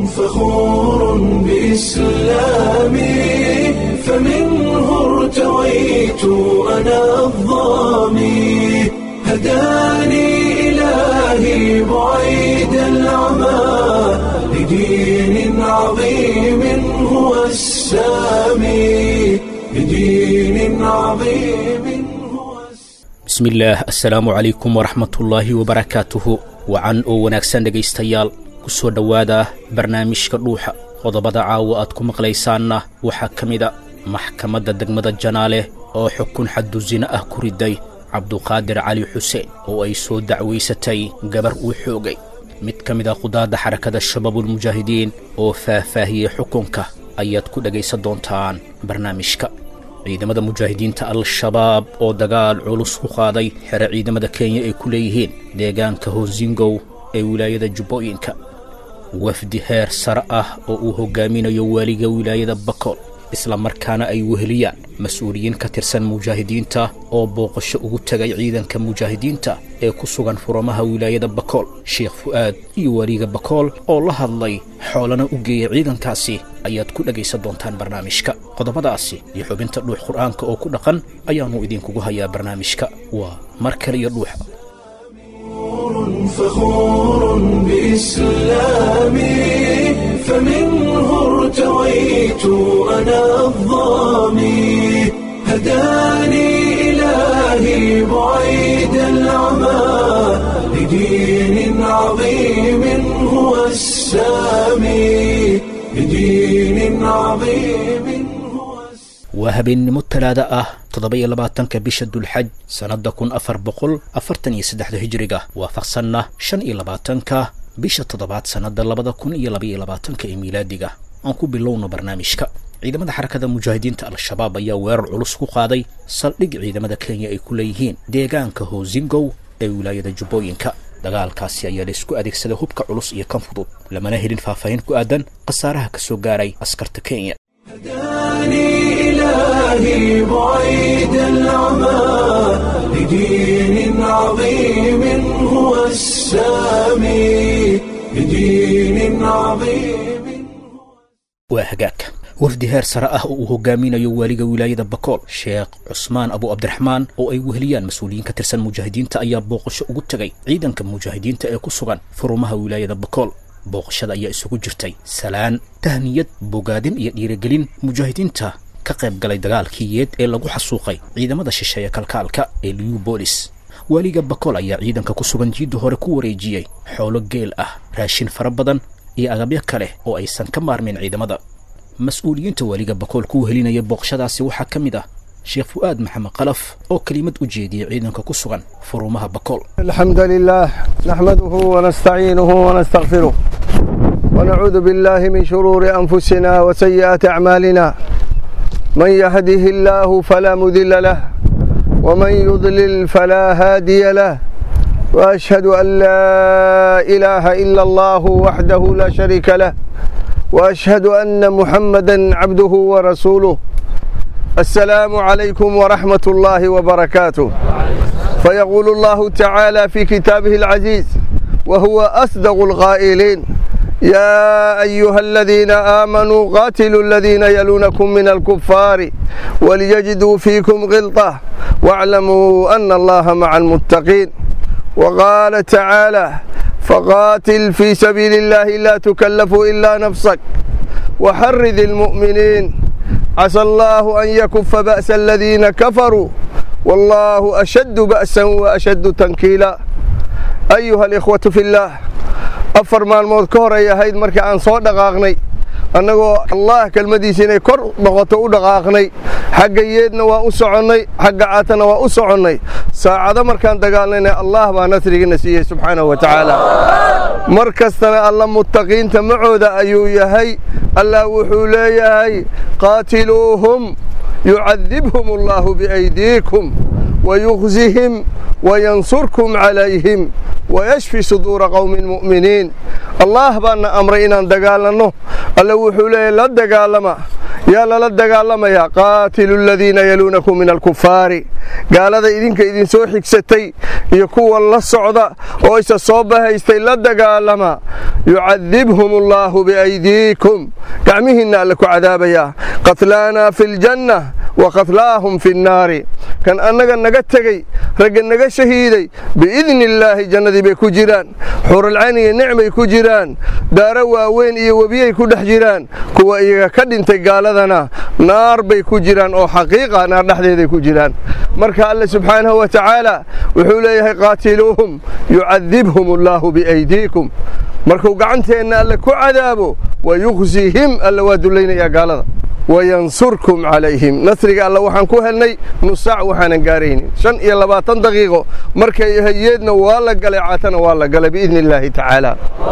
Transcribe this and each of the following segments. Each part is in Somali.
فخور بإسلامي فمنه ارتويت أنا الظامي هداني إلهي بعيد العمى لدين عظيم هو السامي لدين عظيم هو bismillaah assalaamu calaykum waraxmatullaahi wabarakaatuhu wacan oo wanaagsan dhegaystayaal ku soo dhowaada barnaamijka dhuuxa qodobada caawa aad ku maqlaysaanna waxaa ka mida maxkamadda degmada janaale oo xukun xaddu sino ah ku riday cabduqaadir cali xuseen oo ay soo dacwaysatay gabar uu xoogay mid ka mid a qudaadda xarakada shabaabulmujaahidiin oo faahfaahiyey xukunka ayaad ku dhegaysan doontaan barnaamijka ciidamada mujaahidiinta al-shabaab oo dagaal culus ku qaaday xere ciidamada kenya ay ku leeyihiin deegaanka hosingow ee wilaayada jubbooyinka wafdi heer sare ah oo uu hoggaaminayo waaliga wilaayada bakool isla markaana ay weheliyaan mas-uuliyiin ka tirsan mujaahidiinta oo booqasho ugu tegay ciidanka mujaahidiinta ee ku sugan furamaha wilaayada bakool sheekh fu'aad iyo waaliga bakool oo la hadlay xoolana u geeyay ciidankaasi ayaad ku dhegaysan doontaan barnaamijka qodobadaasi iyo xubinta dhuux qur'aanka oo ku dhaqan ayaannu idinkugu hayaa barnaamijka waa mar kale iyo dhuuxa فخور بإسلامي فمنه ارتويت أنا الظامي هداني إلهي بعيد العمى لدين عظيم هو السامي لدين عظيم هو السامي waa habeennimo talaada ah toddoba-iyo labaatanka bisha dulxaj sannadda kun afar boqol afartan iyo saddexda hijiriga waafaqsanna shan iyo labaatanka bisha toddobaad sannadda labada kun iyo labaiyo labaatanka ee miilaadiga aan ku bilowno barnaamijka ciidamada xarakada mujaahidiinta al-shabaab ayaa weerar culus ku qaaday saldhig ciidamada kenya ay ku leeyihiin deegaanka hosingow ee wilaayada jubbooyinka dagaalkaasi ayaa la isku adeegsaday hubka culus iyo kan fudud lamana helin faahfaahin ku aadan khasaaraha ka soo gaaray askarta kenya هداني إلهي بعيد العمى لدين عظيم هو السامي لدين عظيم waa hagaag wafdi heer sare ah oo uu hogaaminayo waaliga wilaayada bakool sheekh cusmaan abu cabdiraxmaan oo ay weheliyaan mas-uuliyiin ka tirsan mujaahidiinta ayaa booqasho ugu tegay ciidanka mujaahidiinta ee ku sugan furumaha wilaayada bakool booqashada ayaa isugu jirtay salaan tahniyad bogaadin iyo dhiirigelin mujaahidiinta ka qayb galay dagaalkii yeed ee lagu xasuuqay ciidamada shisheeye kalkaalka ee liu boolis waaliga bakool ayaa ciidanka ku sugan jiidda hore ku wareejiyey xoolo geel ah raashin fara badan iyo agabyo kale oo aysan ka maarmin ciidamada mas-uuliyiinta waaliga bakool ku wehelinaya booqashadaasi waxaa ka mid ah sheekh fu'aad maxamed qalaf oo kelimad u jeediyey ciidanka ku sugan furumaha bakool الحمد لله نحمده ونستعينه ونستغفره ونعوذ بالله من شرور أنفسنا وسيئات أعمالنا من يهده الله فلا مذل له ومن يضلل فلا هادي له وأشهد أن لا إله إلا الله وحده لا شريك له وأشهد أن محمدا عبده ورسوله السلام عليكم ورحمة الله وبركاته فيقول الله تعالى في كتابه العزيز وهو أصدق القائلين يا أيها الذين آمنوا قاتلوا الذين يلونكم من الكفار وليجدوا فيكم غلطة واعلموا أن الله مع المتقين وقال تعالى فقاتل في سبيل الله لا تكلف إلا نفسك وحرذ المؤمنين عسى الله أن يكف بأس الذين كفروا والله أشد بأسا وأشد تنكيلا أيها الإخوة في الله afar maalmood ka hor ay ahayd markii aan soo dhaqaaqnay annagoo allah kelmadiisa inay kor noqoto u dhaqaaqnay xagga yeedna waa u soconnay xagga caatana waa u soconnay saacado markaan dagaalnayna allah baa nasrigiina siiyey subxaanahu wa tacaala mar kastana alla muttaqiinta macooda ayuu yahay allah wuxuu leeyahay qaatiluuhum yucadibhum allahu biaydiikum ويخزهم وينصركم عليهم ويشفي صدور قوم مؤمنين الله بان أمر إن دقالنا الله وحوله لا دقالما yaa lala dagaalamayaa qaatilu aladiina yaluunakum min alkufaari gaalada idinka idinsoo xigsatay iyo kuwa la socda oo isa soo bahaystay la dagaalama yucadibhum allaahu biaydiikum gacmihiinna alle ku cadaabayaa qatlaanaa fi ljanna wa qatlaahum fi nnaari kan annaga naga tegey ragga naga shahiiday biidni illaahi jannadii bay ku jiraan xuralcayn iyo nicmay ku jiraan daaro waaweyn iyo webiyay ku dhex jiraan kuwa iyaga ka dhintay gaaladana naar bay ku jiraan oo xaqiiqa naar dhexdeeday ku jiraan marka alle subxaanahu wa tacaala wuxuu leeyahay qaatiluuhum yucadibhum allaahu biaydiikum markuu gacanteenna alle ku cadaabo wayukhsihim alle waa dullaynayaa gaalada wayansurkum calayhim nasriga alle waxaan ku helnay nusaac waxaanan gaaraynin shan iyo labaatan daqiiqo markay hayeedna waa la galay caatana waa la galay biidni illaahi tacaala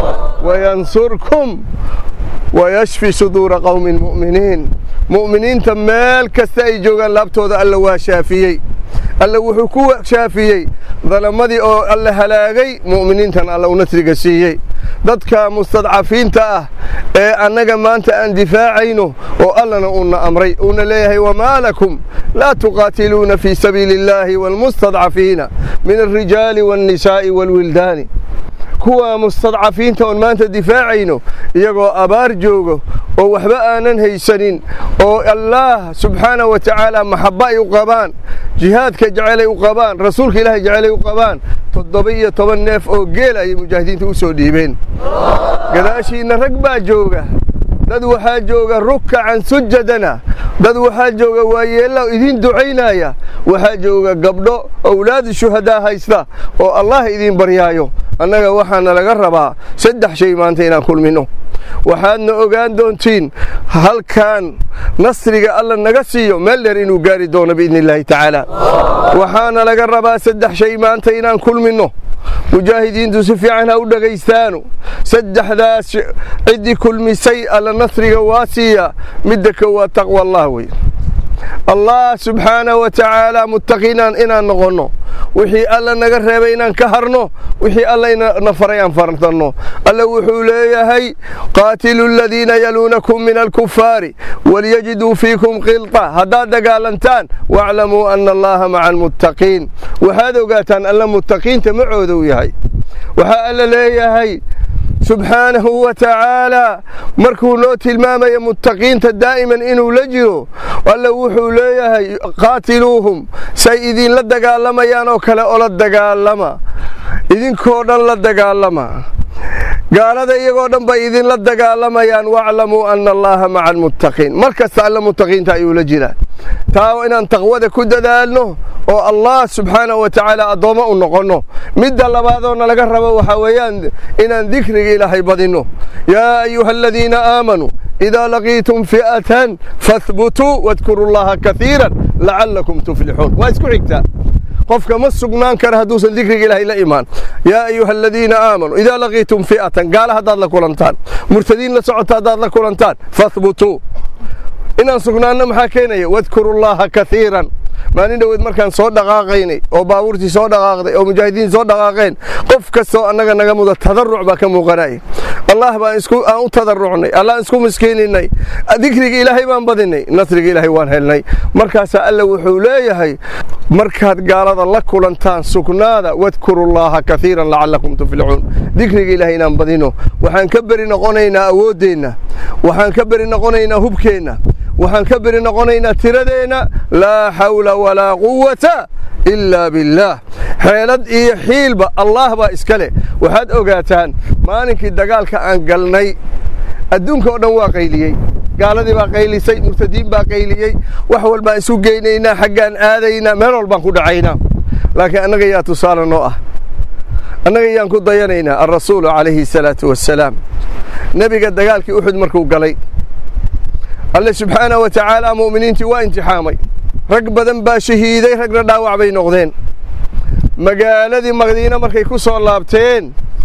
wayansurkum wayashfi suduura qowmin mu'miniin mu'miniinta meel kasta ay joogaan laabtooda alle waa shaafiyey alle wuxuu ku shaafiyey dalamadii oo alle halaagay mu'miniintan alle u nasriga siiyey dadka mustadcafiinta ah ee annaga maanta aan difaacayno oo allana uuna amray uuna leeyahay wamaa lakum laa tuqaatiluuna fii sabiili illaahi waalmustadcafiina min alrijaali waalnisaa'i waalwildaani kuwa mustadcafiinta oon maanta difaacayno iyagoo abaar joogo oo waxba aanan haysanin oo allaah subxaanah wa tacaala maxabba ay u qabaan jihaadka jecelay u qabaan rasuulka ilaahay jecelay u qabaan toddoba iyo toban neef oo geel ayay mujaahidiinta u soo dhiibeen gadaashiinna rag baa jooga dad waxaa jooga rukacan sujadana dad waxaa jooga waayeella idiin ducaynaya waxaa jooga gabdho owlaad shuhadaa haysta oo allah idiin baryaayo annaga waxaana laga rabaa saddex shay maanta inaan kulminno waxaadna ogaan doontiin halkan nasriga alla naga siiyo meel dheer inuu gaari doono biidni illaahi tacaala waxaana laga rabaa saddex shay maanta inaan kulminno mujaahidiintu si fiican ha u dhegaystaanu saddexdaas ciddii kulmisay alla nasriga waa siiya midda koowaad taqwa allah wey allah subxaanahu wa tacaala muttaqiinaan inaan noqonno wixii alla naga reebay inaan ka harno wixii alla na faray aan fartanno alla wuxuu leeyahay qaatilu aladiina yaluunakum min alkufaari walyajiduu fiikum qilta haddaad dagaalantaan waaclamuu ana allaha maca almuttaqiin waxaad ogaataan alla muttaqiinta macooda u yahay waxaa alla leeyahay subxaanahu wa tacaalaa markuu noo tilmaamaya muttaqiinta daa'iman inuu la jiro alla wuxuu leeyahay qaatiluuhum say idinla dagaalamayaan oo kale ola dagaalama idinkoo dhan la dagaalama gaalada iyagoo dhan bay idinla dagaalamayaan waclamuu ana allaha maca almuttaqiin mar kasta alla muttaqiinta ayuu la jiraa taa inaan taqwada ku dadaalno oo allah subxaanahu wa tacaala addoommo u noqonno midda labaadoo laga rabo waxaa weeyaan inaan dikriga ilaahay badinno yaa ayuha aladiina aamanuu idaa laqiitum fi'atan fahbutuu wadkuru llaha kaiiran lacallakum tuflixuun waa isku xigtaa qofka ma sugnaan kara hadduusan dikriga ilaahay la imaan yaa ayuha aladiina aamanuu idaa laqiitum fi'atan gaala haddaad la kulantaan murtadiin la socota haddaad la kulantaan fahbutuu inaan sugnaanno maxaa keenaya wadkuru llaha kaiiran maalin dhoweed markaan soo dhaqaaqaynay oo baabuurtii soo dhaqaaqday oo mujaahidiin soo dhaqaaqeen qof kastoo annaga naga muda tadaruc baa ka muuqanaya allah baan aan u tadarucnay allaan isku miskiininay dikriga ilaahay baan badinay nasriga ilaahay waan helnay markaasaa alla wuxuu leeyahay markaad gaalada la kulantaan sugnaada wadkuru llaha kaiiran lacallakum tuflixuun dikriga ilaahay inaan badino waxaan ka beri noqonaynaa awooddeenna waxaan ka beri noqonaynaa hubkeenna waxaan ka beri noqonaynaa tiradeenna laa xawla walaa quwata ilaa billaah xeelad iyo xiilba allah baa iska leh waxaad ogaataan maalinkii dagaalka aan galnay adduunka oo dhan waa qayliyey gaaladii baa qaylisay murtadiin baa qayliyey wax walbaan isu geynaynaa xaggaan aadaynaa meel walbaan ku dhacaynaa laakiin annaga yaa tusaale noo ah annaga yaan ku dayanaynaa alrasuulu calayhi asalaatu wassalaam nebiga dagaalkii uxud markuu galay alle subxaanah wa tacaala mu'miniintii waa imtixaamay rag badan baa shahiiday ragna dhaawac bay noqdeen magaaladii madiine markay ku soo laabteen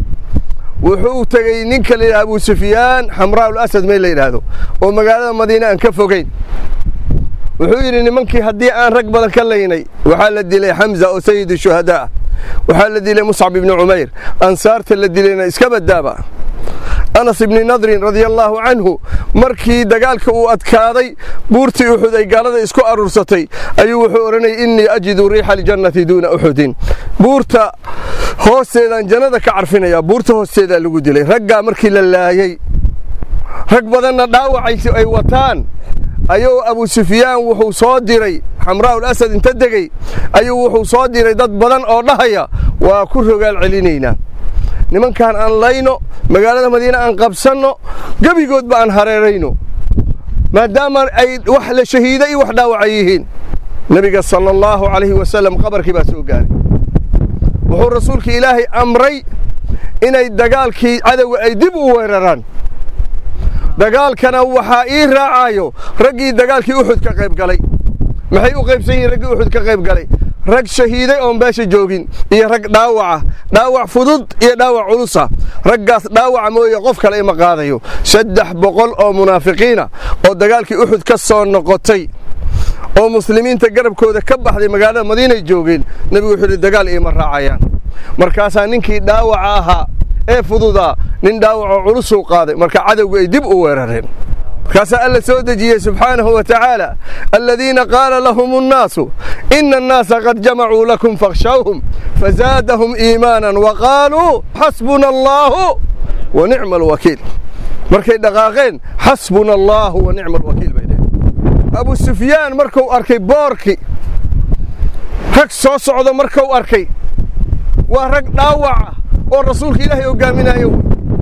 wuxuu tegey ninka la yidhaha abu sufyaan xamraa'ul asad meel la yidhaahdo oo magaalada madiine aan ka fogayn wuxuu yidhi nimankii haddii aan rag badan ka laynay waxaa la dilay xamza oo sayidu shuhadaa waxaa la dilay muscab ibni cumayr ansaarta la dilayna iska badaaba anas ibni nadrin radia allaahu canhu markii dagaalka uu adkaaday buurtii uxud ay gaalada isku aruursatay ayuu wuxuu odhanayay innii ajidu riixa aljannati duuna uxudin buurta hoosteedaan jannada ka carfinayaa buurta hoosteedaa lagu dilay raggaa markii la laayey rag badanna dhaawacay ay wataan ayuu abu sufyaan wuxuu soo diray xamraa'ul asad inta degey ayuu wuxuu soo diray dad badan oo dhahaya waa ku rogaal celinaynaa nimankaan aan layno magaalada madiine aan qabsanno gebigoodba aan hareerayno maadaama ay wax la shahiida iyo wax dhaawacay yihiin nebiga sala allaahu calayhi wasalam qabarkii baa soo gaaray wuxuu rasuulka ilaahay amray inay dagaalkii cadowga ay dib u weeraraan dagaalkana waxaa ii raacayo raggii dagaalkii uxud ka qayb galay maxay u qaybsan yihiin raggii uxud ka qayb galay rag shahiiday oon beesha joogin iyo rag dhaawaca dhaawac fudud iyo dhaawac culusa raggaas dhaawaca mooye qof kale ima qaadayo saddex boqol oo munaafiqiina oo dagaalkii uxud ka soo noqotay oo muslimiinta garabkooda ka baxday magaalada madiinay joogeen nebigu wuxuu yidhi dagaal iima raacayaan markaasaa ninkii dhaawaca ahaa ee fududaa nin dhaawacoo culusuu qaaday marka cadowgu ay dib u weerareen markaasaa alla soo dejiyey subxaanahu wa tacaala aladiina qaala lahum annaasu ina annaasa qad jamacuu lakum fakhshawhum fazaadahum iimaanan wa qaaluu xasbuna allaahu wa nicma alwakiil markay dhaqaaqeen xasbuna allaahu wa nicma alwakiil bay dheheen abu sufyaan markuu arkay boorki rag soo socdo markuu arkay waa rag dhaawaca oo rasuulka ilaahay hogaaminayo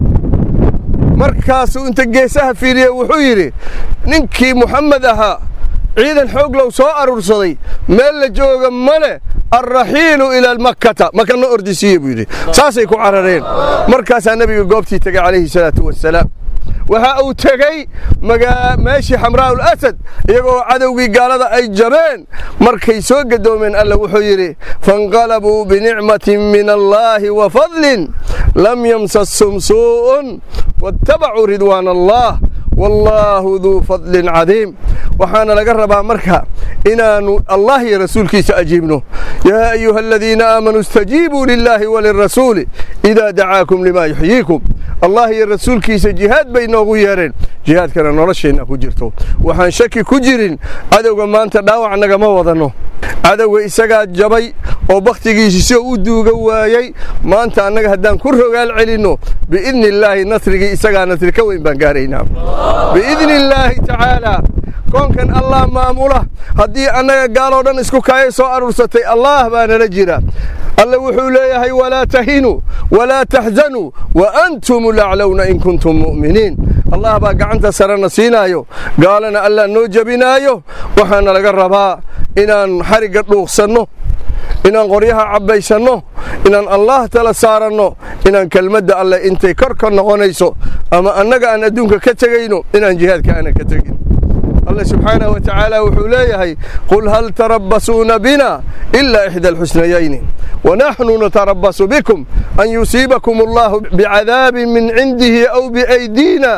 markaasuu inta geesaha fiiriye wuxuu yidhi ninkii muxamed ahaa ciidan xoog low soo aruursaday meel la jooga male alraxiilu ilaa makkata makana ordisiiye buu yidhi saasay ku carareen markaasaa nebiga goobtii tegay calayhi salaatu wasalaam waxa uu tegey meeshii xamraa'ul asad iyagoo cadowgii gaalada ay jabeen markay soo gadoomeen alla wuxuu yidhi fainqalabuu binicmatin min allaahi wa fadlin lam yamsashum suu'un waattabacuu ridwaan allah wallaahu duu fadlin cadiim waxaana laga rabaa marka inaannu allah iyo rasuulkiisa ajiibno yaa ayuha aladiina aamanuu istajiibuu lilaahi walirasuuli idaa dacaakum limaa yuxyiikum allah iyo rasuulkiisa jihaad bay noogu yeedheen jihaadkana nolosheenna ku jirto waxaan shaki ku jirin cadowga maanta dhaawac nagama wadanno cadowga isagaa jabay oo bakhtigiisi soo u duuga waayey maanta annaga haddaan ku rogaal celinno biidni illaahi nasrigii isagaa nasri ka weyn baan gaaraynaa biidni illaahi tacaalaa koonkan allah maamula haddii annaga gaaloo dhan isku kaayay soo aruursatay allaah baa nala jira alle wuxuu leeyahay walaa tahinuu walaa taxzanuu wa antum laclowna in kuntum mu'miniin allah baa gacanta sarena siinaayo gaalana allah noo jebinaayo waxaana laga rabaa inaan xarigga dhuuqsanno inaan qoryaha cabbaysanno inaan allaah tala saaranno inaan kelmadda alleh intay kor ka noqonayso ama annaga aan adduunka ka tegayno inaan jihaadka aanan ka tegin الله سبحانه وتعالى وحوليه قل هل تربصون بنا إلا إحدى الحسنيين ونحن نتربص بكم أن يصيبكم الله بعذاب من عنده أو بأيدينا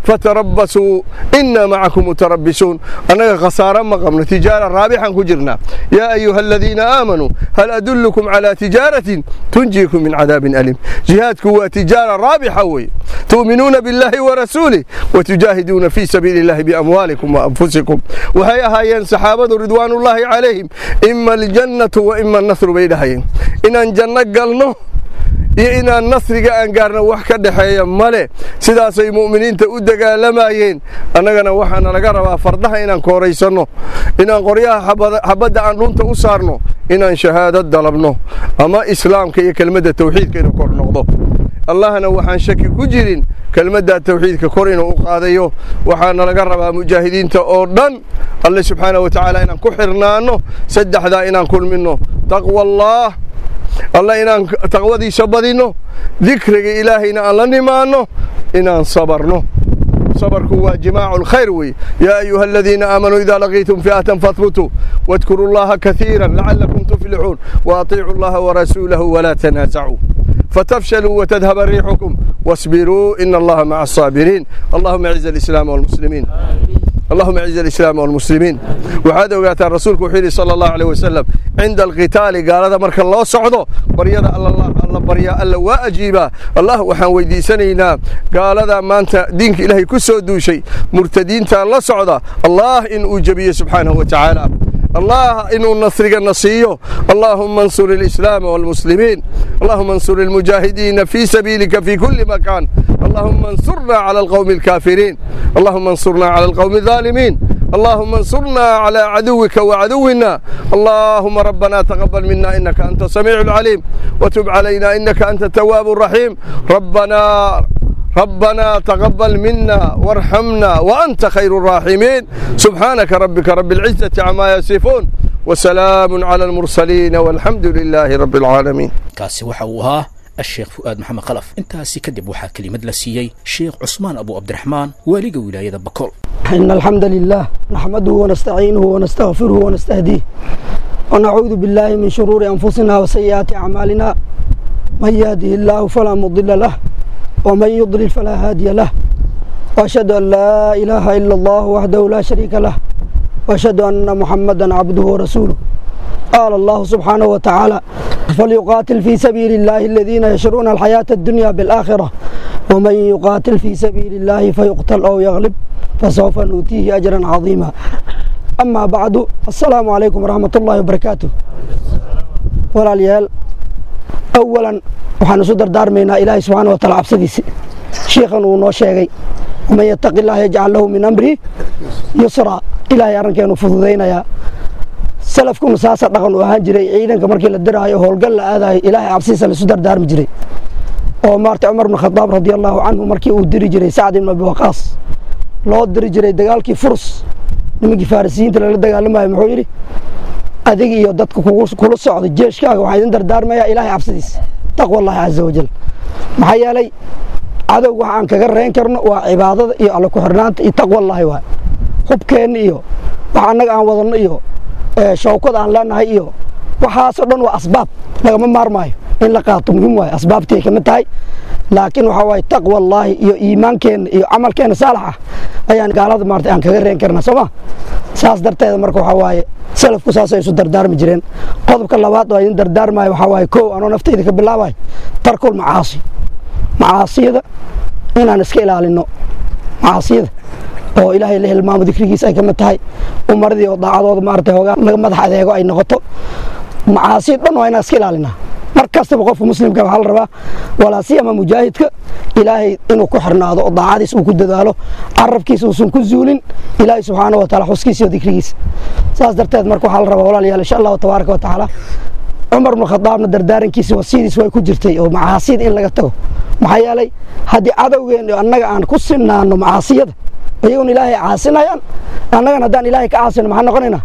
فتربصوا إنا معكم متربصون أنا خسارة مقام تجارة رابحا كجرنا يا أيها الذين آمنوا هل أدلكم على تجارة تنجيكم من عذاب أليم جهادكم هو تجارة رابحة وي تؤمنون بالله ورسوله وتجاهدون في سبيل الله بأموالكم وأنفسكم وهي هايين صحابة رضوان الله عليهم إما الجنة وإما النصر بيدهين إن الجنة قالنه iyo inaan nasriga aan gaarno wax ka dhexeeya male sidaasay mu'miniinta u dagaalamayeen annagana waxaana laga rabaa fardaha inaan kooraysanno inaan qoryaha xabadda aan dhunta u saarno inaan shahaadad dalabno ama islaamka iyo kelmadda tawxiidka inuu kor noqdo allahna waxaan shaki ku jirin kelmaddaa tawxiidka kor inuu u qaadayo waxaana laga rabaa mujaahidiinta oo dhan alle subxaana wa tacaala inaan ku xirnaanno saddexdaa inaan kulminno taqwa allaah alla inaan taqwadiisa badinno dikriga ilaahayna aan la nimaanno inaan sabarno صبركم وجماع الخير وي يا أيها الذين آمنوا إذا لقيتم فئة فاثبتوا واذكروا الله كثيرا لعلكم تفلحون وأطيعوا الله ورسوله ولا تنازعوا فتفشلوا وتذهب ريحكم واصبروا إن الله مع الصابرين اللهم اعز الإسلام والمسلمين اللهم اعز الإسلام والمسلمين waxaad ogaataan rasuulku wuxuu yidhi sala allahu aleyh wasalam cinda alqitaali gaalada marka loo socdo baryada alla baryaa alla waa ajiibaa allah waxaan weydiisanaynaa gaalada maanta diinka ilaahay ku soo duushay murtadiinta la socda allah in uu jebiyo subxaanahu wa tacaala الله إنه النصر نصيه اللهم انصر الإسلام والمسلمين اللهم انصر المجاهدين في سبيلك في كل مكان اللهم انصرنا على القوم الكافرين اللهم انصرنا على القوم الظالمين اللهم انصرنا على عدوك وعدونا اللهم ربنا تقبل منا إنك أنت السميع العليم وتب علينا إنك أنت التواب الرحيم ربنا ربنا تقبل منا وارحمنا وأنت خير الراحمين سبحانك ربك رب العزة عما يصفون وسلام على المرسلين والحمد لله رب العالمين kaasi waxa uu ahaa الشيخ فؤاد محمد خلف intaasi kadib waxaa kelimad la siiyey sheekh cusmaan abu cabdiraxmaan waaliga wilaayada bakool إن الحمد لله نحمده ونستعينه ونستغفره ونستهديه ونعوذ بالله من شرور أنفسنا وسيئات أعمالنا من يهده الله فلا مضل له ومن يضلل فلا هادي له وأشهد أن لا إله إلا الله وحده لا شريك له وأشهد أن محمدا عبده ورسوله قال الله سبحانه وتعالى فليقاتل في سبيل الله الذين يشرون الحياة الدنيا بالآخرة ومن يقاتل في سبيل الله فيقتل أو يغلب فسوف نؤتيه أجرا عظيما أما بعد السلام عليكم ورحمة الله وبركاته ولا ليال أولا waxaan isu dardaarmaynaa ilaahay subxaana wa taala cabsadiisi shiikhan uu noo sheegay waman yattaqi illaha yajcal lahu min amrihi yusraa ilaahay arrinkeenu fududaynayaa salafkuna saasa dhaqan u ahaan jiray ciidanka markii la diraayo howlgal la aadayo ilaahay cabsidiisa laisu dardaarmi jiray oo maarta cumar bn khadaab radi allahu canhu markii uu diri jiray sacd ibn abi waqaas loo diri jiray dagaalkii furus nimankii farisiyiinta lala dagaalamayo muxuu yidhi adiga iyo dadka kula socda jeeshkaaga waxaa idin dardaarmayaa ilaahay cabsidiisa taqwa allahi caza wajal maxaa yeelay cadow waxa aan kaga reen karno waa cibaadada iyo alla ku-xirnaanta iyo taqwa allahi waay hubkeenna iyo wax annaga aan wadanno iyo shawkad aan leenahay iyo waxaasoo dhan waa asbaab lagama maarmaayo in la qaato muhiim waayo asbaabtay kamid tahay laakiin waxaa waaye taqwa allaahi iyo iimaankeenna iyo camalkeenna saalax ah ayaan gaalada maarata aan kaga reen karnaa sooma saas darteeda marka waxaa waaye salafku saasay isu dardaarmi jireen qodobka labaad oo idin dardaarmayo waxaa waaye kow anoo naftayda ka bilaabayo tarkul macaasi macaasiyada inaan iska ilaalino macaasiyada oo ilaahay la hilmaamo dikrigiisa ay ka mid tahay umaradii oo daacadooda maarata hoogaa laga madax adeego ay noqoto macaasiya dhan waa inaan iska ilaalinaa mar kastaba qofka muslimka waxaa la rabaa walaa siyama mujaahidka ilaahay inuu ku xirnaado oo daacadiis uu ku dadaalo carabkiisa uusan ku zuulin ilaahay subxaana wa taala xuskiisa iyo dikrigiisa saas darteed marka waxaa la rabaa walaalayaal insha allahu tabaaraka wa tacaala cumar bnu khadaabna dardaarankiisa wasiyadiis way ku jirtay oo macaasiyada in laga tago maxaa yeelay haddii cadowgeen annaga aan ku sinaano macaasiyada iyaguna ilaahay caasinayaan annagana haddaan ilaahay ka caasino maxaa noqonaynaa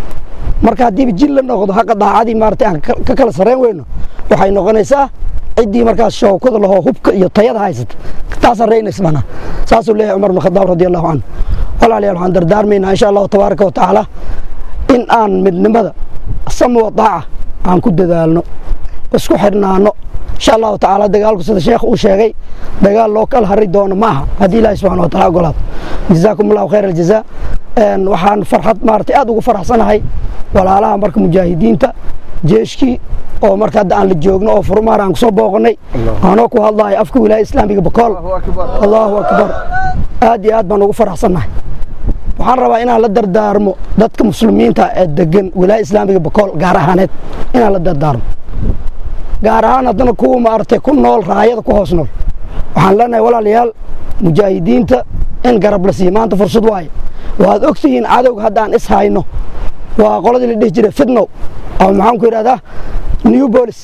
marka haddiiba jil la noqdo haqa daacadii maarata aan ka kala sarreyn weyno waxay noqonaysaa ciddii markaas shawkada lahoo hubka iyo tayada haysata taasaan reynaysa manaa saasuu leeyahay cumar bn khadaab radi allahu canhu walaalayaal waxaan dardaarmaynaa insha allahu tabaaraka wa tacaala in aan midnimada sama wa daaca aan ku dadaalno isku xidhnaano insha allahu tacaala dagaalku sida sheekh uu sheegay dagaal loo kala hari doono maaha haddii ilaahi subxana wa taala ogolaado jazaakum allahu khayr aljazaa waxaan farxad maaragtay aad ugu faraxsanahay walaalaha marka mujaahidiinta jeeshkii oo marka hadda aan la joogno oo furmaar aan kusoo booqanay anoo ku hadlayo afka wilaaya islaamiga bakool allahu akbar aad iyo aad baan ugu faraxsannahay waxaan rabaa inaan la dardaarmo dadka muslimiinta ee degan wilaaya islaamiga bakool gaar ahaaneed inaan la dardaarmo gaar ahaan haddana kuwa maaragtay ku nool raayada ku hoos nool waxaan leenahay walaalayaal mujaahidiinta in garab la siiyo maanta fursad waaye waad ogtihiin cadowga hadda aan is hayno waa qoladii la dhihi jiray fidnow ama maxaan ku yidhahdaa new bolis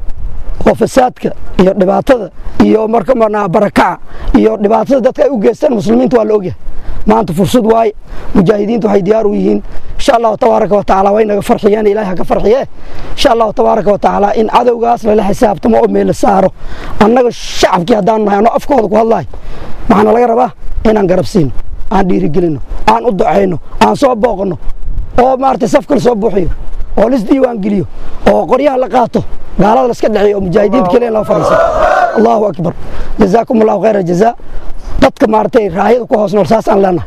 oo fasaadka iyo dhibaatada iyo marka marnaa barakaca iyo dhibaatada dadka ay u geystaan muslimiinta waa la ogyahay maanta fursad waaye mujaahidiinta waxay diyaar u yihiin insha allahu tabaaraka wa tacaala way naga farxiyeen ilaahay ha ka farxiye insha allahu tabaaraka wa tacaala in cadowgaas lala xisaabtamo oo meela saaro annaga shacabkii haddaan nahay anoo afkooda ku hadlahay maxaana laga rabaa inaan garab siino aan dhiirigelino aan u ducayno aan soo booqanno oo maaragtay safka la soo buuxiyo oo lis diiwaan geliyo oo qoryaha la qaato gaalada la iska dhiciyo oo mujaahidiinta keliya loo fadhiiso allahu akbar jazaakum allahu khayra jazaa dadka maaragtay raayada ku hoos nool saasaan leenahay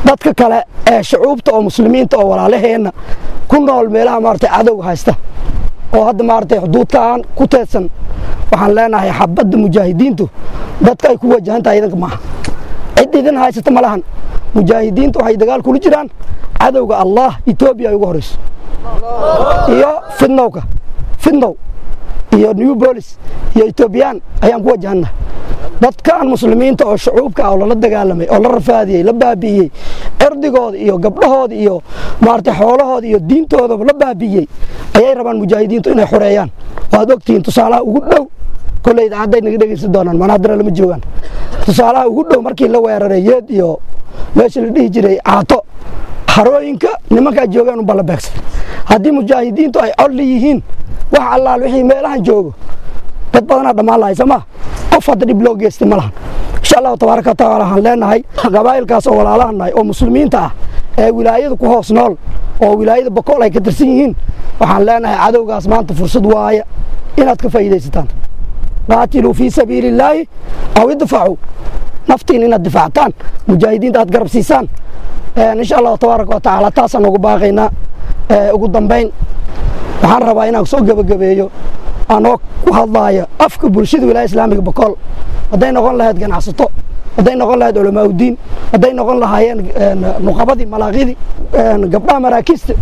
dadka kale ee shucuubta oo muslimiinta oo walaalaheenna ku nool meelaha maaragtay cadowga haysta oo hadda maaragtay xuduudkaan ku teedsan waxaan leenahay xabadda mujaahidiintu dadka ay ku wajahan tahay idanka maaha cid idin haysata ma lahan mujaahidiintu waxay dagaal kula jiraan cadowga allah etoobiya ay ugu horayso iyo fidnowka fidnow iyo new bolis iyo etoobiyaan ayaan ku wajahanna dadkan muslimiinta oo shucuubka ah oo lala dagaalamay oo la rafaadiyey la baabi'iyey cirdigooda iyo gabdhahooda iyo maaragtay xoolahooda iyo diintoodaba la baabi'iyey ayay rabaan mujaahidiintu inay xoreeyaan waad ogtihiin tusaalaha ugu dhow kolley idaacadday naga dhegeysan doonaan manaadira lama joogaan tusaalaha ugu dhow markii la weeraray yeed iyo meesha la dhihi jiray caato harooyinka nimankaa joogaan unbaa la beegsaday haddii mujaahidiintu ay colli yihiin wax allaal wixii meelahan joogo dad badanaa dhammaan lahay soo maa qof hadda dhib loo geystay ma lahan insha allahu tabaaraka wa tacaala waxaan leenahay qabaa'ilkaas oo walaalahan nahay oo muslimiinta ah ee wilaayada ku hoos nool oo wilaayada bokool ay ka tirsan yihiin waxaan leenahay cadowgaas maanta fursad waaya inaad ka faa'iidaysataan qaatiluu fii sabiili illaahi aw idfacuu naftiin inaad difaactaan mujaahidiinta aad garab siisaan insha allahu tabaaraka wa tacaala taasaan ugu baaqaynaa ugu dambayn waxaan rabaa inaan soo gebagabeeyo anoo ku hadlaaya afka bulshada wilaaya islaamiga bokool hadday noqon lahayd ganacsato hadday noqon lahayd culamaa udiin hadday noqon lahaayeen nuqabadii malaaqidii gabdhaha maraakiista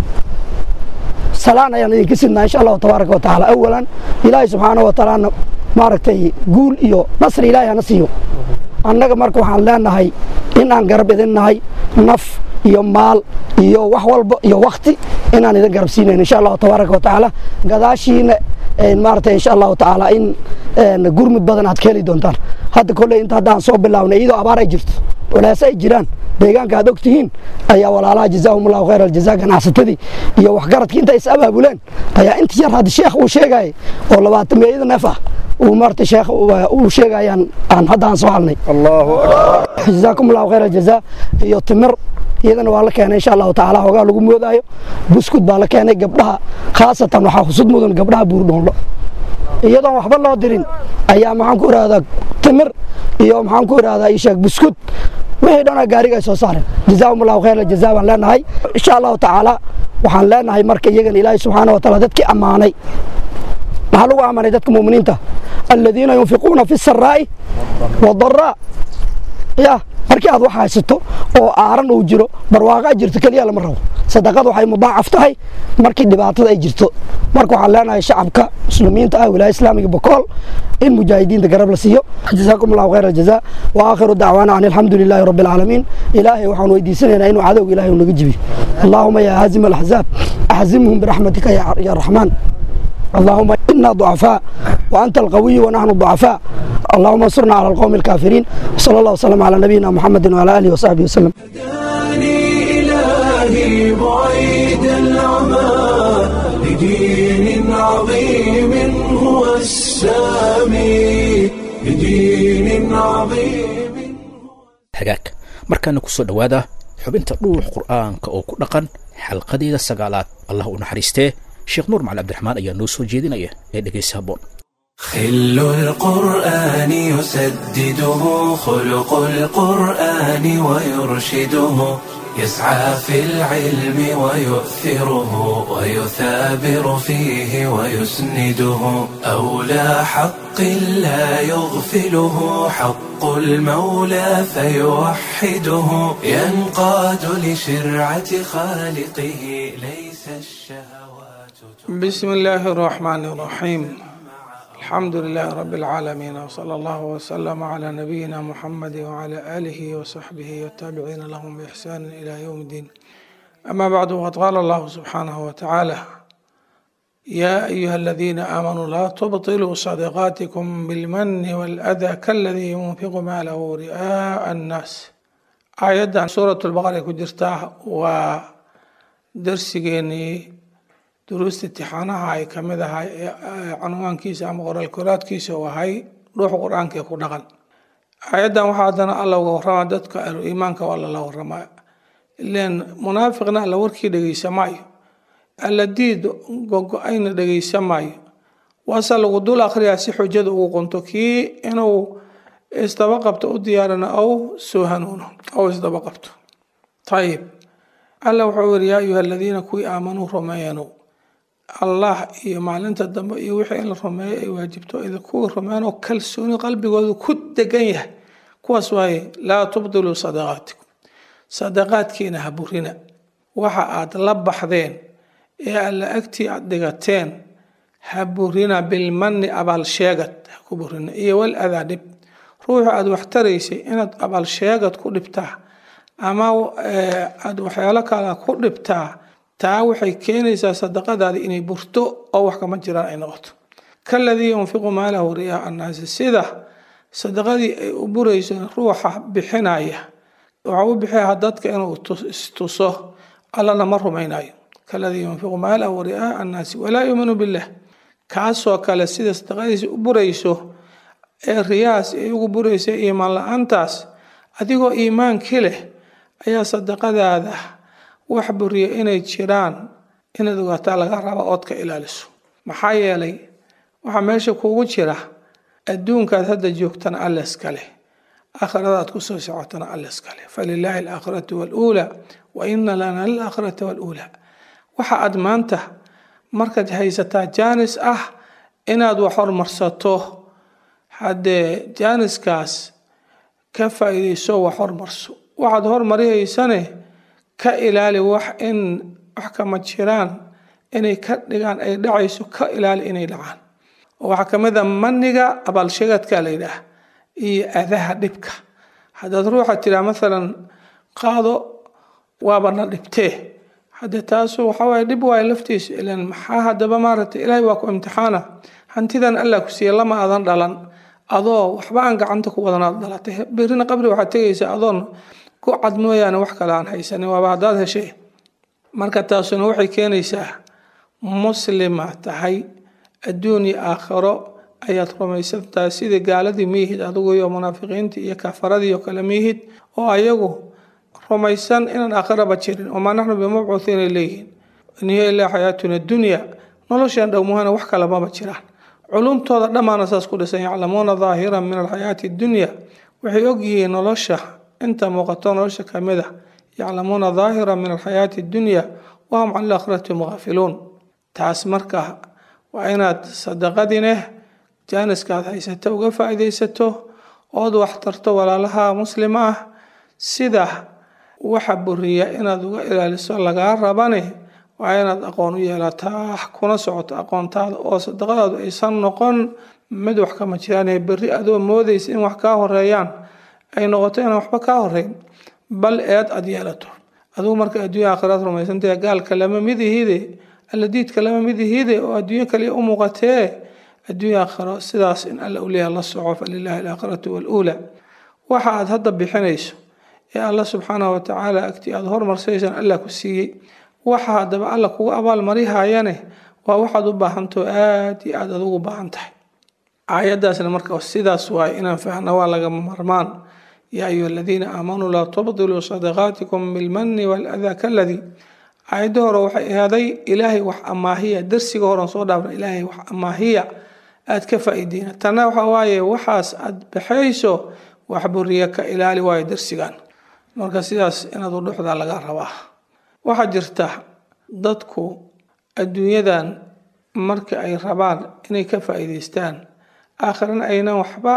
salaan ayaan idinka sidnaa insha allahu tabaaraka wa tacaala awalan ilaahay subxaanahu wa tacaala maaragtay guul iyo nasri ilaahay hana siiyo annaga marka waxaan leenahay in aan garab idin nahay naf iyo maal iyo wax walba iyo wakti inaan idin garab siinayn insha allahu tabaaraka wa tacaala gadaashiina maaragtay insha allahu tacaala in gurmud badan aad ka heli doontaan hadda kolley inta haddaan soo bilaabnay iyadoo abaar ay jirto walaase ay jiraan deegaanka aad og tihiin ayaa walaalaha jazaahum allahu khayr aljaza ganacsatadii iyo waxgaradkii inta is abaabuleen ayaa inta yar hadda sheekh uu sheegayay oo labaatan meeyada neef ah uu maaragtay sheekh uu sheegayaan aan hadda aan soo halnay allahu akbar jazaakum allahu khayr aljaza iyo timir iyadana waa la keenay insha allahu tacaala hoogaa lagu moodaayo buskud baa la keenay gabdhaha khaasatan waxaa husud mudan gabdhaha buurdhoonlo iyadoon waxba loo dirin ayaa maxaan ku ihahdaa timir iyo maxaan ku ihahdaa isheeg buskud wixii dhanaa gaariga ay soo saareen jazaahum allahu khayr aljaza baan leenahay insha allahu tacaala waxaan leenahay marka iyagana ilaahay subxaana wa taala dadkii ammaanay maxaa lagu ammaanay dadka muuminiinta aladiina yunfiquuna fi saraa'i wadaraa ya markii aad wax haysato oo aaran uu jiro barwaaqa jirto keliya lama rabo sadaqada waxay mudaacaf tahay markii dhibaatada ay jirto marka waxaan leenahay shacabka muslimiinta ah wilaaya islaamiga bokool in mujaahidiinta garab la siiyo jazaakum allahu khayr aljaza wa aakhiru dacwaana an alxamdu lilaahi rabbi alcaalamiin ilaahay waxaan weydiisanaynaa inuu cadowga ilahay naga jibiyo allaahuma yaa haazima alaxzaab axzimhum biraxmatika ya raxmaan اللهم إنا ضعفاء وأنت القوي ونحن ضعفاء اللهم انصرنا على القوم الكافرين صلى الله وسلم على نبينا محمد وعلى آله وصحبه وسلم هداني إلهي بعيد العمى لدين عظيم هو السامي لدين عظيم hagaag markaana ku soo dhowaada xubinta dhuux qur'aanka oo ku dhaqan xalqadeeda sagaalaad allah u naxariistee sheekh nuur macali cabdiraxmaan ayaa noo soo jeedinaya ee dhegaysa habboon خل القرآن يسدده خلق القرآن ويرشده يسعى في العلم ويؤثره ويثابر فيه ويسنده أولى حق لا يغفله حق المولى فيوحده ينقاد لشرعة خالقه ليس الشهوات بسم الله الرحمن الرحيم الحمد لله رب العالمين وصلى الله وسلم على نبينا محمد وعلى آله وصحبه والتابعين لهم بإحسان إلى يوم الدين أما بعد وقد قال الله سبحانه وتعالى يا أيها الذين آمنوا لا تبطلوا صدقاتكم بالمن والأذى كالذي ينفق ماله رئاء الناس آيات سورة البقرة كجرتاه ودرسيني duruusta imtixaanaha ay ka mid ahay canwaankiisa ama qoraalkoraadkiisa uu ahay ruuxa qur-aanka ku dhaqan aayaddan waxaa haddana alla uga warrama dadka ahlu iimaanka waa lala warramaa ileen munaafiqna alla warkii dhegeysa maayo alla diid gogo-ayna dhegeysa maayo waase lagu dul akhriyaa si xujada ugu qunto kii inuu isdaba qabto u diyaarana ou soo hanuuno ou isdaba qabto ayib alla wuxuu yiri yaa ayuha aladiina kuwii aamanuu rumeeyanu allah iyo maalinta dambe iyo wixii in la rumeeyo ay waajibto idinkuwii rumeeyanoo kalsooni qalbigoodu ku degan yahay kuwaas waaye laa tubdiluu sadaqaatikum sadaqaadkiina ha burina waxa aad la baxdeen ee alla agtii aad dhigateen ha burina bilmanni abaalsheegad ha ku burina iyo wal adaa dhib ruuxu aada wax taraysay inaad abaalsheegad ku dhibtaa ama aada waxyaalo kale ku dhibtaa taa waxay keenaysaa sadaqadaadi inay burto oo wax kama jiraan ay noqoto kaladii yunfiqu maalahu riyaa annaasi sida sadaqadii ay u burayso ruuxa bixinaya waxa u bixiyaa dadka inuu istuso allana ma rumaynayo kaladii yunfiqu maalahu riyaa annaasi walaa yuuminu billah kaasoo kale sida sadaqadiisi u burayso ee riyaas ay ugu buraysa iimaan la-aantaas adigoo iimaankii leh ayaa sadaqadaada wax buriya inay jiraan inaad ogaataa laga raba ood ka ilaaliso maxaa yeelay waxaa meesha kuugu jira adduunkaad hadda joogtana alla iskale aakhiradaad kusoo socotana alla iskale falilaahi alaakhiratu waluulaa wa ina lana lilaakhirata waluulaa waxa aad maanta markaad haysataa jaanis ah inaad wax hormarsato haddee jaaniskaas ka faa'iidayso wax hormarso waxaad hormarihaysane ka ilaali wax in wax kama jiraan inay ka dhigaan ay dhacayso ka ilaali inay dhacaan waxaa ka mid a maniga abaalsheegadka la yidhaah iyo adaha dhibka haddaad ruuxa tiraa maalan qaado waabana dhibtee haddee taasu waxawaaye dhib waayo laftiisu ilan maxaa haddaba maaragtay ilaahay waa ku imtixaana hantidan allah ku siiya lama adan dhalan adoo waxba aan gacanta ku wadanaad dhalatay berrina qabri waxaad tegaysaa adoon ku cad mooyaane wax kale aan haysanin waaba haddaad heshay marka taasuna waxay keenaysaa muslima tahay adduun iyo aakhiro ayaad rumaysan tahay sidii gaaladii miyihid adigu iyo munaafiqiintii iyo kafaradii oo kale miyihid oo ayagu rumaysan inaan aakhiraba jirin wamaa naxnu bimabcuuhiinay leeyihiin in hiya ilaa xayaatuna dunya noloshan dhowmuhana wax kale maba jiraan culumtooda dhammaana saas ku dhisan yaclamuuna daahiran min alxayaati dunya waxay ogyihiin nolosha inta muuqato nolosha kamid a yaclamuuna daahiran min alxayaati dunya wahum can alaakhirati mugaafiluun taas marka waa inaad sadaqadineh jaaniskaad haysato uga faa'iidaysato ood wax tarto walaalaha muslima ah sida waxa buriya inaad uga ilaaliso lagaa rabane waa inaad aqoon u yeelataa kuna socoto aqoontaada oo sadaqadaadu aysan noqon mid wax kama jiraan berri adoo moodaysa in wax kaa horeeyaan ay noqoto inaan waxba kaa horeyn bal eed aad yeelato adigu marka adduunya aakhiraad rumaysantahe gaalka lama midihide alladiidka lama midihide oo adduunyo kaliya u muuqatee adduunya aakhiro sidaas in alla uleeyaha la soco falilaahi alaakhiratu waluulaa waxa aad hadda bixinayso ee alla subxaanahu watacaala agtii aada hormarsaysaan allah ku siiyey waxa haddaba alla kugu abaalmarihayane waa waxaad u baahantao aada iyo aada adugu baahan tahay aayaddaasna marka sidaas waaye inaan fahno waa lagama marmaan yaa ayuha aladiina aamanuu laa tubdiluu sadaqaatikum bilmani waladaa kaladii aayadda hore waxay ahaaday ilaahay wax amaahiya darsiga horen soo dhaafna ilaahay wax amaahiya aada ka faa'iideyna tanna waxa waaye waxaas aada baxayso wax buriya ka ilaali waayo darsigan marka sidaas inaad u dhuxdaa laga rabaa waxaa jirta dadku adduunyadan marka ay rabaan inay ka faa'iidaystaan aakhirana aynan waxba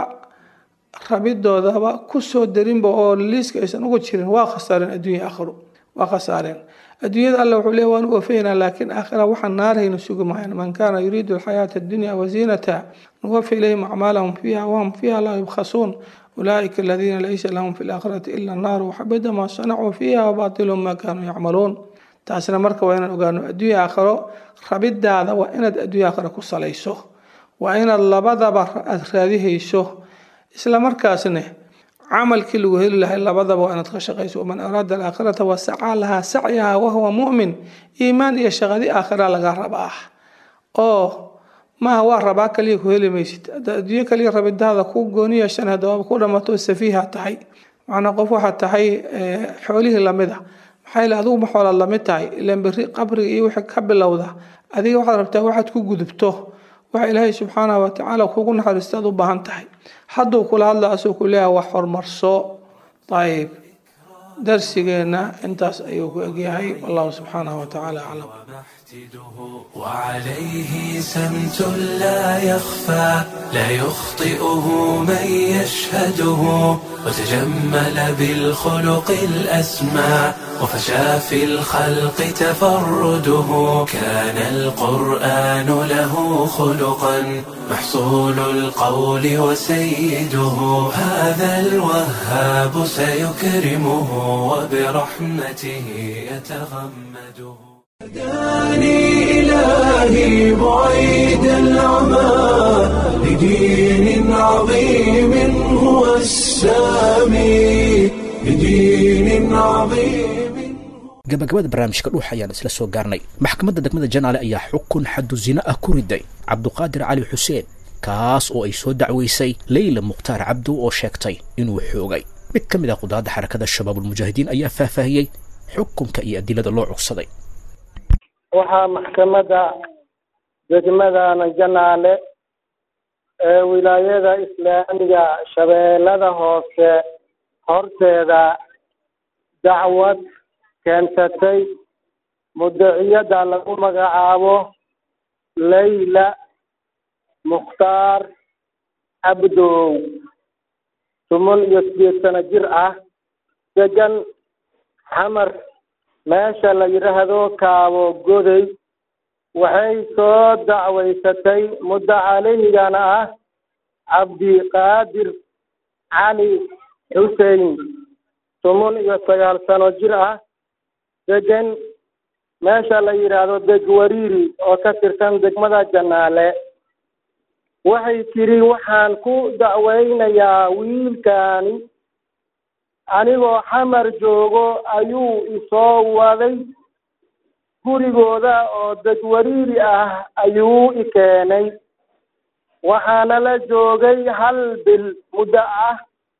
rabidoodaba kusoo darinba oo liiska aysan uga jirin waa khasaareen adduunya aakhiru waa khasaareen adduunyada alla wuxuu leeya waan u wafaynaa laakiin aakhira waxaan naarayna sugi mahayn man kaana yuriidu alxayaata addunya waziinata nuwafi ilayhim acmaalahum fiiha wahum fiiha laa yubkhasuun ulaaئika aladiina laysa lahum fi laakhirati ila annaaru waxabida maa sanacuu fiiha wabaatilu ma kaanuu yacmaluun taasna marka waa inaan ogaano adduunya aakhiro rabidaada waa inaad adduunya aakhiro ku salayso waa inaad labadaba aada raadihayso isla markaasne camalkii lagu heli lahay labadaba waa inaad ka shaqayso waman araada alaakhirata wasacaa lahaa sacyaha wahuwa mu'min iimaan iyo shaqadi aakhira laga raba ah oo maaha waa rabaa kaliya ku heli maysid haddaad adduunyo kaliya rabidaada ku gooni yeeshan haddaba ku dhamato safiiha tahay macnaa qof waxaad tahay xoolihii lamid a maxaa yeele adigu ma xoolaad lamid tahay ilaan berri qabriga iyo wixii ka bilowda adiga waxaad rabtaa waxaad ku gudubto waxa ilaahay subxaanahu watacaala kugu naxariista aad u baahan tahay hadduu kula hadla asuu ku leeyahay wax horumarso ayib darsigeenna intaas ayuu ku egyahay wallahu subxaanahu watacaala aclam وعليه سمت لا يخفى لا يخطئه من يشهده وتجمل بالخلق الأسمى وفشى في الخلق تفرده كان القرآن له خلقا محصول القول وسيده هذا الوهاب سيكرمه وبرحمته يتغمده هداني إلهي بعيد العمى لدين عظيم هو السامي لدين عظيم gabagabada barnaamijka dhuux ayaan isla soo gaarnay maxkamadda degmada janaale ayaa xukun xaddu zina ah ku riday cabduqaadir cali xuseen kaas oo ay soo dacweysay leyla mukhtaar cabdu oo sheegtay inuu xoogay mid ka mid ah qudaadda xarakada shabaabulmujaahidiin ayaa faahfaahiyey xukunka iyo adilada loo cugsaday waxaa maxkamadda degmadana janaale ee wilaayada islaamiga shabeellada hoose horteeda dacwad keensatay mudaciyada lagu magacaabo layla mukhtaar cabdow toban iyo sideed sano jir ah degan xamar meesha la yidhaahdo kaabo goday waxay soo dacwaysatay muddo calehigana ah cabdiqaadir cali xusein toban iyo sagaal sano jir ah degan meesha la yidhaahdo degwariiri oo ka tirsan degmada janaale waxay tidhi waxaan ku dacweynayaa wiilkaani anigoo xamar joogo ayuu isoo waday gurigooda oo degwariiri ah ayuu i keenay waxaana la joogay hal bil muddo ah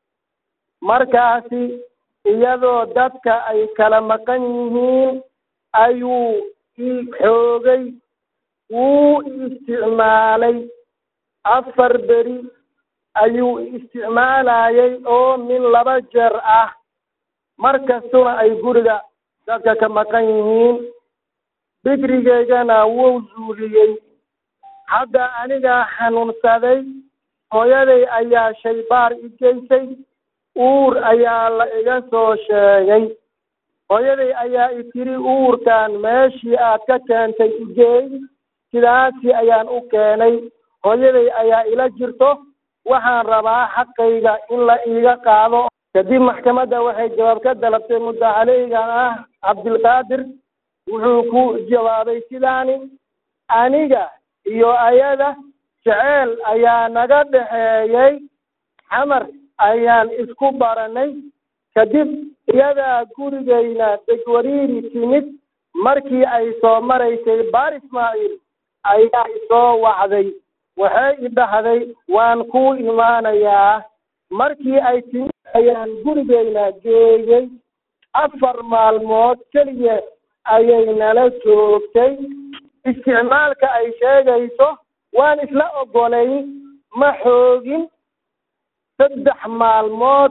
markaasi iyadoo dadka ay kala maqan yihiin ayuu i xoogay wuu isticmaalay afar beri ayuu isticmaalayay oo min laba jeer ah mar kastuna ay guriga dadka ka maqan yihiin bikrigeygana wuu zuuliyey hadda anigaa xanuunsaday hooyaday ayaa shaybaar i geysay uur ayaa la iga soo sheegay hooyaday ayaa i tiri uurkan meeshii aad ka keentay igeey sidaasi ayaan u keenay hooyaday ayaa ila jirto waxaan rabaa xaqayga in la iiga qaado kadib maxkamadda waxay jawaab ka dalabtay muddo caleygan ah cabdilqaadir wuxuu ku jawaabay sidaani aniga iyo ayada jeceel ayaa naga dhexeeyey xamar ayaan isku baranay kadib iyadaa gurigayna degwariiri timid markii ay soo maraysay baar ismaaciil ayaa isoo wacday waxay i dhahday waan ku imaanayaa markii ay timid ayaan gurigayna geeyey afar maalmood keliya ayay nala joogtay isticmaalka ay sheegayso waan isla ogolay ma xoogin saddex maalmood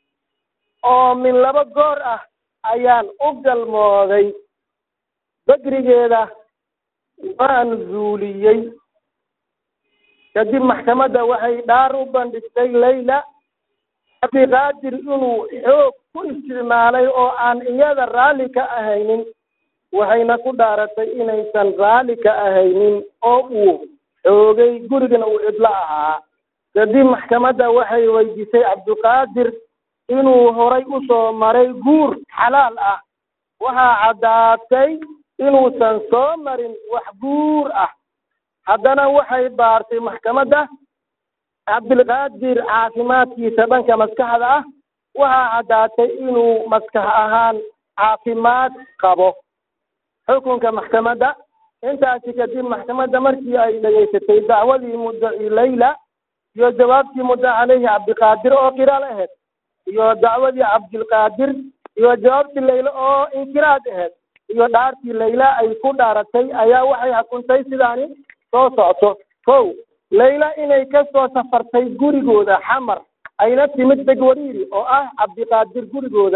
oo min laba goor ah ayaan u galmooday bekrigeeda waan zuuliyey kadib maxkamadda waxay dhaar u bandhigtay layla cabdiqaadir inuu xoog ku isticmaalay oo aan iyada raalli ka ahaynin waxayna ku dhaaratay inaysan raalli ka ahaynin oo uu xoogay gurigana uu cidlo ahaa kadib maxkamadda waxay weydiisay cabdiqaadir inuu horay u soo maray guur xalaal ah waxaa caddaatay inuusan soo marin wax guur ah haddana waxay baartay maxkamadda cabdilqaadir caafimaadkiisa dhanka maskaxda ah waxaa caddaatay inuu maskax ahaan caafimaad qabo xukunka maxkamadda intaasi kadib maxkamadda markii ay dhegaysatay dacwadii muddaci layla iyo jawaabtii mudda caleyhi cabdiqaadir oo qiraal ahayd iyo dacwadii cabdilqaadir iyo jawaabtii layla oo inkiraad ahayd iyo dhaartii layla ay ku dhaaratay ayaa waxay xukuntay sidaani soo socto kow layla inay ka soo safartay gurigooda xamar ayna timid degwariiri oo ah cabdiqaadir gurigooda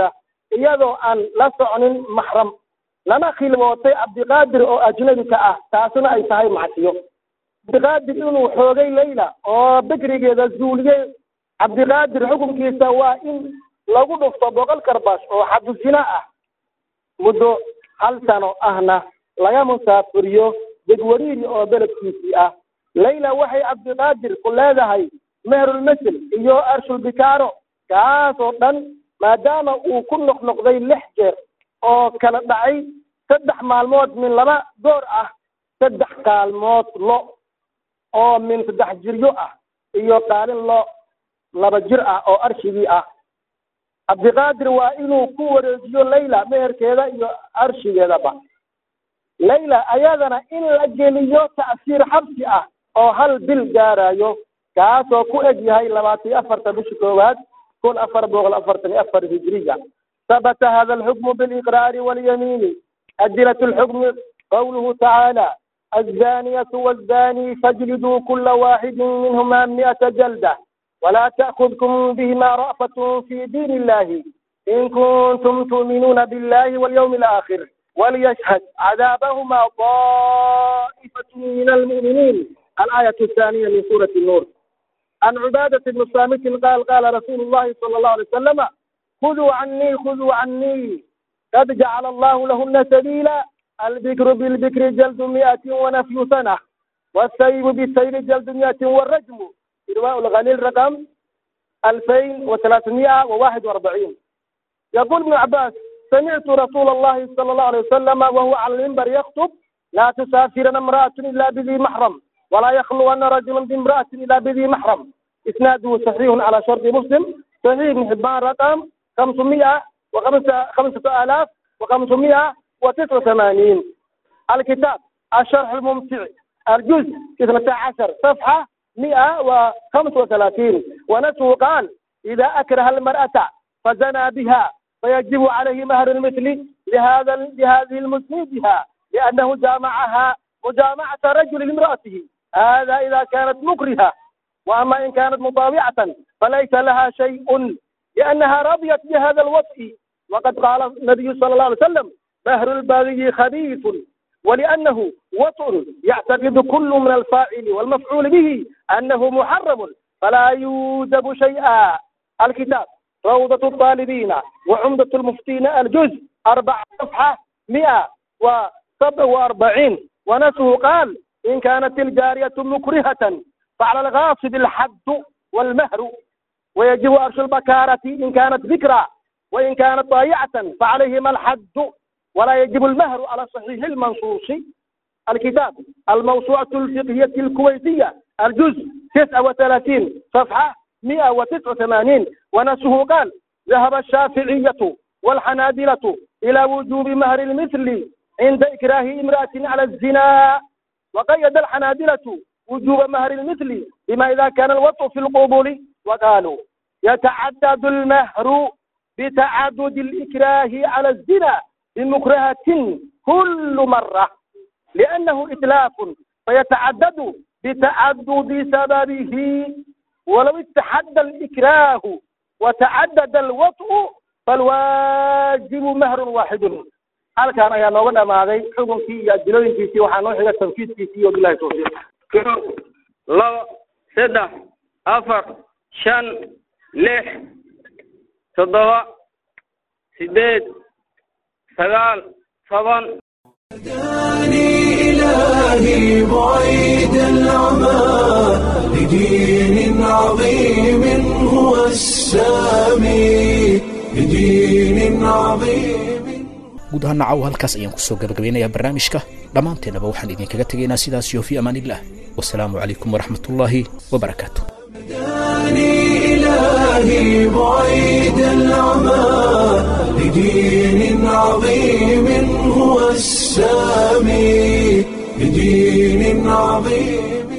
iyadoo aan la socnin maxram lana khilmootay cabdiqaadir oo ajnabi ka ah taasina ay tahay macsiyo cabdiqaadir inuu xoogay layla oo bikrigeeda zuuliyey cabdiqaadir xukunkiisa waa in lagu dhufto boqol karbash oo xadu zina ah muddo hal sano ahna laga musaafuriyo degwariiri oo beledkiisii ah layla waxay cabdiqaadir ku leedahay meherulmasel iyo arshulbikaaro kaas oo dhan maadaama uu ku noqnoqday lix jeer oo kala dhacay saddex maalmood min laba goor ah saddex kaalmood lo oo min saddex jiryo ah iyo qaalin lo laba jir ah oo arshigii ah cabdiqaadir waa inuu ku wareejiyo layla meherkeeda iyo arshigeedaba layla ayadana in la geliyo ta'siir xabsi ah oo hal bil gaarayo kaasoo ku eg yahay labaatan iyo afarta bisha koowaad kun afar boqol afartan iyo afar hijriya ثبت هذا الحكم بالإقرار واليمين أدلة الحكم قوله تعالى الزانية والزاني فاجلدوا كل واحد منهما مئة جلدة ولا تأخذكم بهما رأفة في دين الله إن كنتم تؤمنون بالله واليوم الآخر وليشهد عذابهما طائفة من المؤمنين الآية الثانية من سورة النور عن عبادة بن صامت قال قال رسول الله صلى الله عليه وسلم خذوا عني خذوا عني قد جعل الله لهن سبيلا البكر بالبكر جلد مئة ونفي سنة والسيب بالسيب جلد مئة والرجم إرواء الغليل رقم ألفين وثلاثمائة وواحد وأربعين يقول ابن عباس سمعت رسول الله صلى الله عليه وسلم وهو على المنبر يخطب لا تسافرن امرأة إلا بذي محرم ولا يخلون رجل بامرأة إلا بذي محرم إسناده صحيح على شرط مسلم صحيح ابن حبان رقم 505 آلاف وخمسمائة وتسعة وثمانين الكتاب الشرح الممتع الجزء 12 صفحة 135 ونسه قال إذا أكره المرأة فزنى بها فيجب عليه مهر المثل لهذا لهذه المسندها لأنه جامعها مجامعة رجل لامرأته هذا إذا كانت مكرهة وأما إن كانت مطاوعة فليس لها شيء لأنها رضيت بهذا الوطء وقد قال النبي صلى الله عليه وسلم مهر الباغي خبيث ولأنه وطء يعتقد كل من الفاعل والمفعول به أنه محرم فلا يوجب شيئا الكتاب روضة الطالبين وعمدة المفتين الجزء أربع صفحة مئة وسبع وأربعين ونسه قال إن كانت الجارية مكرهة فعلى الغاصب الحد والمهر ويجب أرش البكارة إن كانت ذكرى وإن كانت ضايعة فعليهما الحد ولا يجب المهر على صحيح المنصوص الكتاب الموسوعة الفقهية الكويتية الجزء 39 صفحة 189 ونسه قال ذهب الشافعية والحنابلة إلى وجوب مهر المثل عند إكراه امرأة على الزنا وقيد الحنابلة وجوب مهر المثل بما إذا كان الوطء في القبول وقالوا يتعدد المهر بتعدد الإكراه على الزنا بمكرهة كل مرة لأنه إتلاف فيتعدد بتعدد سببه ولو اتحد الإكراه وتعدد الوطء فالواجب مهر واحد halkan ayaa nooga dhamaaday xukunkii iyo adilooyinkiisii waxaa noo xiga tanfiidkiisii wabilahi tawfiiq kow labo saddex afar shan lix toddoba sideed sagaal toban هداني إلهي بعيد العمى لدين عظيم هو السامي لدين عظيم guud ahaan nacaw halkaas ayaan kusoo gabagabeynayaa barnaamijka dhammaanteennaba waxaan idinkaga tegaynaa sidaas iyo fi amaaniillah wasalaamu calaykum waraxmatullaahi wabarakaatu هداني إلهي بعيد العمى لدين عظيم هو السامي لدين عظيم